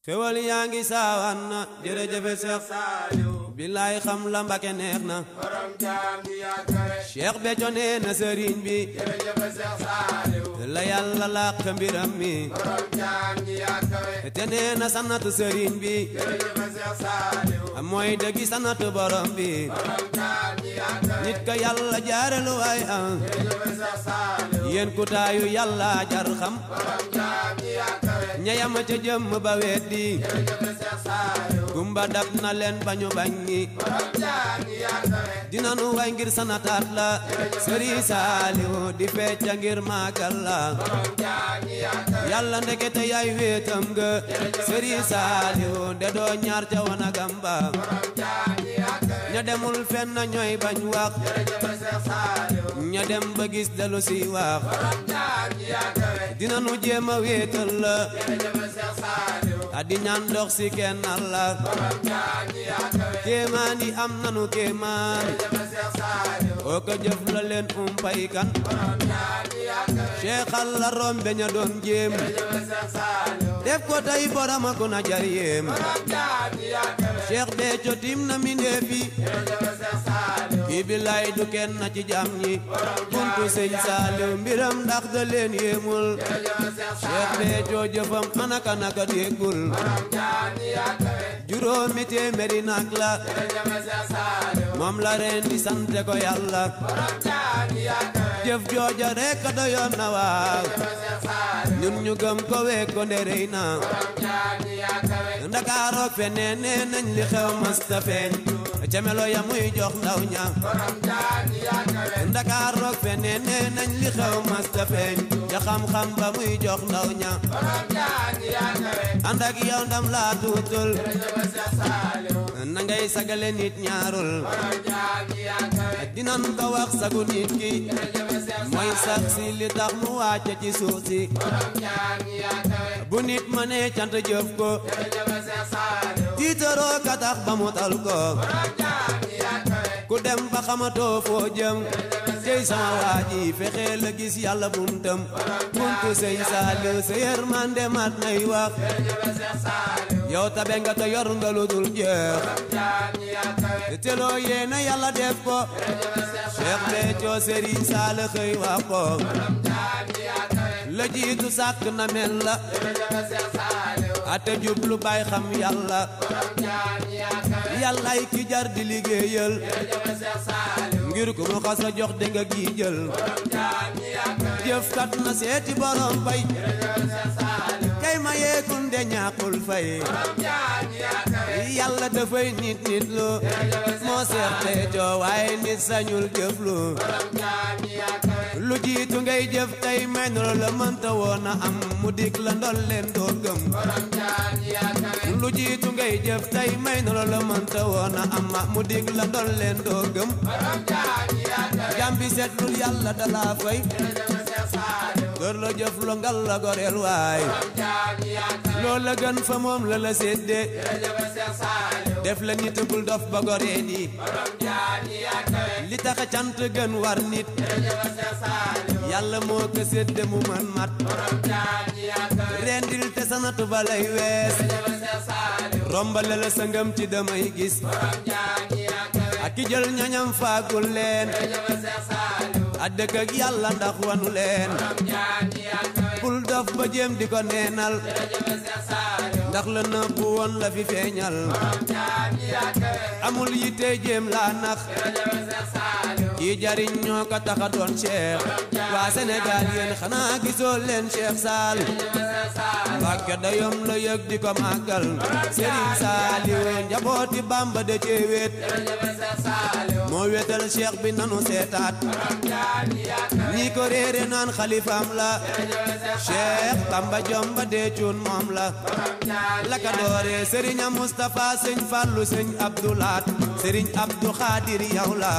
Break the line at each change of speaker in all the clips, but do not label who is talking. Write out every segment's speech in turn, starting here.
xewal yaa ngi saawaan na jërëjëfe Seex
Saaliw
billaay xam la Mbàkke neex na
borom jaam ñi yaa kawe
Cheikh Béthio nee na sëriñ bi
jërëjëf Seex Saaliw
la yàlla làq mbiram mi
borom jaam ñi yaa kawe
te nee na sanatu sëriñ bi
jërëjëf Seex Saaliw
mooy dëggi sanatu borom bi
borom jaam ñi yaa kawe
nit ka yàlla jaarelu waay ah
jërëjëf Seex Saaliw
yéen ku taayu yàlla jar xam
borom jaam ñi yaa kawe
ñayama ca jëmm ba weddi
jërëjëf Seex Saaliw
gumba dab na leen bañu bañ ñi
borom jaam ñi yaa kawe
dina nu way ngir sanataat la sëriñ Saaliw di fecca ngir màggal la
borom jaam ñi yaa kawe
yàlla ndekete yaay wéetam nga sëriñ Saaliw de doo ñaar ca wanagam ba
borom jaam ñi yaa kawe
ña demul fenn ñooy bañ wax
jërëjëf Seex Saaliw
ña dem ba gis delu si wax
borom jaam ñi yaa kawe
dina nu jéem a wéetal la
jërëjëf Seex Saaliw
addi ñaan dox si kenn la
borom jaam ñi yaa kawe
kéemaan yi am nanu kéemaan
jërëjëf Seex Saaliw
oo ko jëf la leen umpay kan
borom jaam ñi yaa kawe
seexal la rombe ña doon jéem
jërëjëf Seex Saaliw
def ko tey borama ko na jar yéem
borom jaam ñi yaa kawe
Cheikh Béthio tim na mindeef yi
jërëjëf Seex Saaliw
kii billaay du kenn na ci jàmm ñi buntu sëñ Saaliw mbiram ndax da leen yéemul
jërëjëf Seex
Cheikh
Saaliw
Béthio jëfam anaka naka déggul
borom jaam ñi yaa kawe
juróomi téeméeri nag la
jërëjëf Seex Saaliw
moom la ren di sante ko yàlla
borom jaam ñi yaa kawe
jëf jooja rek a doyoon na waaw
jërëjëf Seex Saaliw
ñun ñu gëm ko week ko nderey na
borom jaam ñi yaa kawe
ndakaarook feneen nee nañ li xew masta feeñ ca melo ya muy jox ndaw ña
borom jaam ñi yaa kawe
ndakaarook feneen nee nañ li xew masta feeñ ca xam-xam ba muy jox ndaw ña
borom jaam ñi yaa kawe
ànd ak yow ndam laa tuutul
jërëjëf Seex Saaliw
na ngay sagale nit ñaarul
borom jaam ñi yaa kawe
dinan ko wax sagu nit ki
jërëjëf Seex
mooy sax si li tax mu wàcce ci suuf si
borom jaam ñi yaa kawe
bu nit mënee cant jëf ko
jërëjëf Seex Saaliw
tiitaroo ka tax ba mu tal ko
borom jaam ñi yaa kawe
ku dem ba xamatoo foo jëm tey sama waa ji fexe la gis yàlla buntam buntu sëñ Saaliw sa yërmande mat nay wax
jërëjëf Seex Saaliw
yow tabe nga te yor nga lu dul jeex
borom jaam ñi yaa kawe
te loo yéene yàlla def ko
jërëjëf Seex
Cheikh Béthio Sëriñ Saal xëy wax ko
borom jaam ñi yaa kawe
la jiitu sàkk na mel la
jërëjëf Seex Saaliw
ate jublu bay xam yàlla
borom jaam ñi yaa kawe
yàllaay ki jar di liggéeyal
jërëjëf Seex Saaliw
ngir ku mu xas a jox de nga gi jël
borom jaam ñi yaa kawe
jëfkat na seeti borom bay
jërëjëf Seex Saaliw
kay ma yeekun de ñàkkul fay
borom jaam ñi yaa kawe
yàlla dafay nit nit lu moo Seex Béthio waaye nit sañul jëf lu
borom jaam ñi yaa kawe
lu jiitu ngay jëf tey may na la mënta woon a am mu dig la ndol leen doo gëm
borom jaam ñi yaa kawe
lu jiitu ngay jëf tey may na la mënta woon a am mu dig la ndol leen doo gëm
borom jaam ñi yaa kawe
jàmbi seetlul yàlla dalaa fay
jërëjëf Seex Saaliw
gër la jëf lu ngal la goreel waay
borom jaam ñi yaa kawe
loolu la gën fa moom la la séddee
jërëjëf Seex Saaliw
def la nit bul dof ba goree di
borom jaam ñi yaa kawe
li tax cant gën war nit
jërëjëf Seex Saaliw
yàlla moo ko sédde mu mën mat
borom jaam ñi yaa kawe
rendil te sanatu ba lay wees
jërëjëf Seex Saaliw
rombale la sa ngëm ci damay gis
borom jaam ñi yaa kawe
ak ki jël ñañam faagul leen
jërëjëf Seex Saaliw
a dëkk ak yàlla ndax wanu leen
borom jaam ñi yaa kawe
bul dof ba jéem di ko neenal
jërëjëf Seex Saaliw
ndax la nëbbu woon la fi feeñal
borom jaam ñi yaa kawe
amul yitte jéem laa nax
jërëjëf Seex Saaliw
kii jariñ ñoo ko tax a doon cheikh waa Sénégal yéen xanaa gisoo leen Cheikh Saal
jërëjëf Seex Saaliw
Mbàkke dayom la yëg di ko màggal Serigne Saaliw njabooti Bamba de cee wéet
jërëjëf Seex Saaliw
moo wéetal cheikh bi nanu seetaat
borom jaam ñi yaa kawe
ñi ko réere naan xalifaam la
jërëjëf Seex
cheikh Bamba Jomba dee cuun moom la
borom jaam ñi
la ka doore Serigne Moustapha sëñ Fallu sëñ Abdoulaat Serigne Abdou Khadir yow la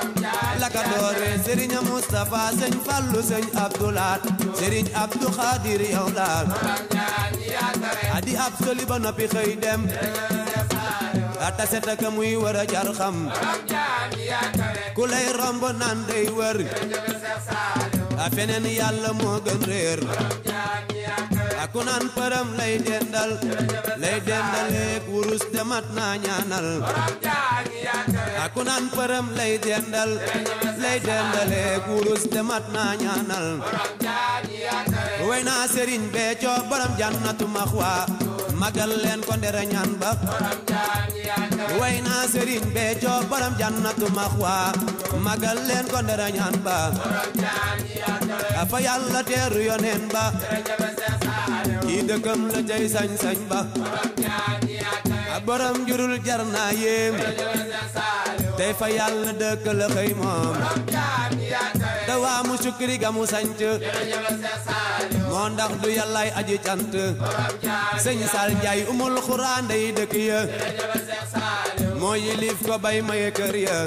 la ka doore Serigne Moustapha sëñ Fallu sëñ Abdoulaat Serigne Abdou Khadir yow la
borom jaam ñi yaa kawe
adi ab soli ba noppi xëy dem
Seex Saaliw
ata set ak muy war a jar xam
borom jaam ñi yaa kawe
ku lay romb naan day wër
jërëjëf Seex Saaliw
a feneen yàlla moo gën réer
borom jaam ñi yaa kawe
a aku naan përëm lay dendal lay dendaleek wurus te mat naa ñaanal aku naan përëm lay dendal lay dendaleek wurus te mat naa ñaanal way naa sëriñ Béthio borom jannatu maxwa magal leen ko ndere ñaan ba way naa sëriñ Béthio borom jannatu maxwa magal leen ko ndere ñaan ba fa yàlla teeru yoneen ba kii dëkkam la cay sañ-sañ ba borom jurul jar naa yéem tey fa yàlla dëkk la xëy moom dawaa mu sukri ga mu sanc moo ndax du yàllaay aji cant sëñ Sal Njaay umul xuraan day dëkk ya moo yilif ko bay maye kër ya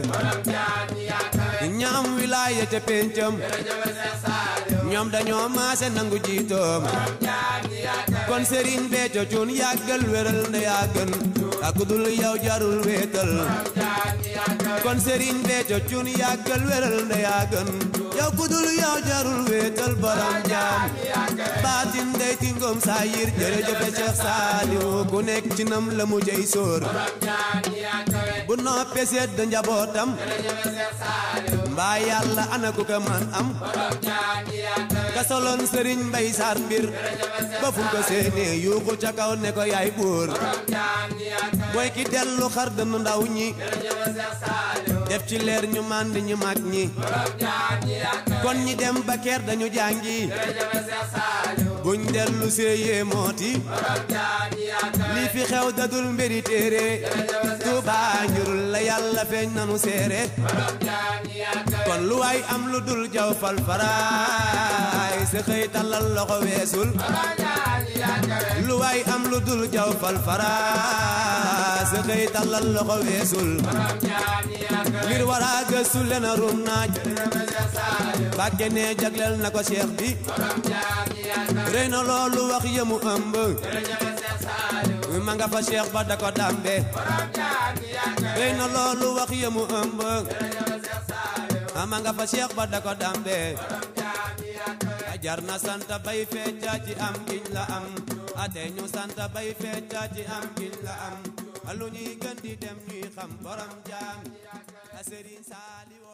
ñaam wilaaya ca péncam ñoom dañoo maase nangu jiitoom kon sëriñ Béthio cuun yàggal wéral nda yaa gën ak dul yow jarul wéetal kon sëriñ Béthio cuun yàggal wéral nda yaa gën yow ku dul yow jarul wéetal borom jaam baatin day tingoom saa yir jërëjëf Cheikh Saliou ku nekk ci nam la mu jëy sóor bu noppee sedd njabootam mbaa yàlla ana ku ko man am ka soloon sëriñ mbay saar mbir ba fu ko séenee yuuxu ca kaw ne ko yaay buur mooy ki dellu xar dënn ndaw ñi def ci leer ñu mànd ñu mag ñi kon ñi dem ba keer dañu jàngi buñ dellu séeyee mooti lii fi xew dadul mbiri téere Tuubaa njurul la yàlla feeñ nanu seere kon lu waay am lu dul jaw fal faraay sa xëy tallal loxo weesul lu waay am lu dul jaw fal faraay sa xëy tallal loxo weesul ngir wara gëstu lena rum naaj bàkke ne jagleel na ko cheikh bi rëy na loolu wax yëmu ëmb ma nga fa cheikh ba da ko dambe rëy na loolu wax yëmu ëmb ma nga fa cheikh ba da ko dambe jar na santa bay fecca ci am giñ la am ate ñu santa bay fecca ci am giñ la am lu ñuy gën di dem ñuy xam borom jaam a Serigne Saliou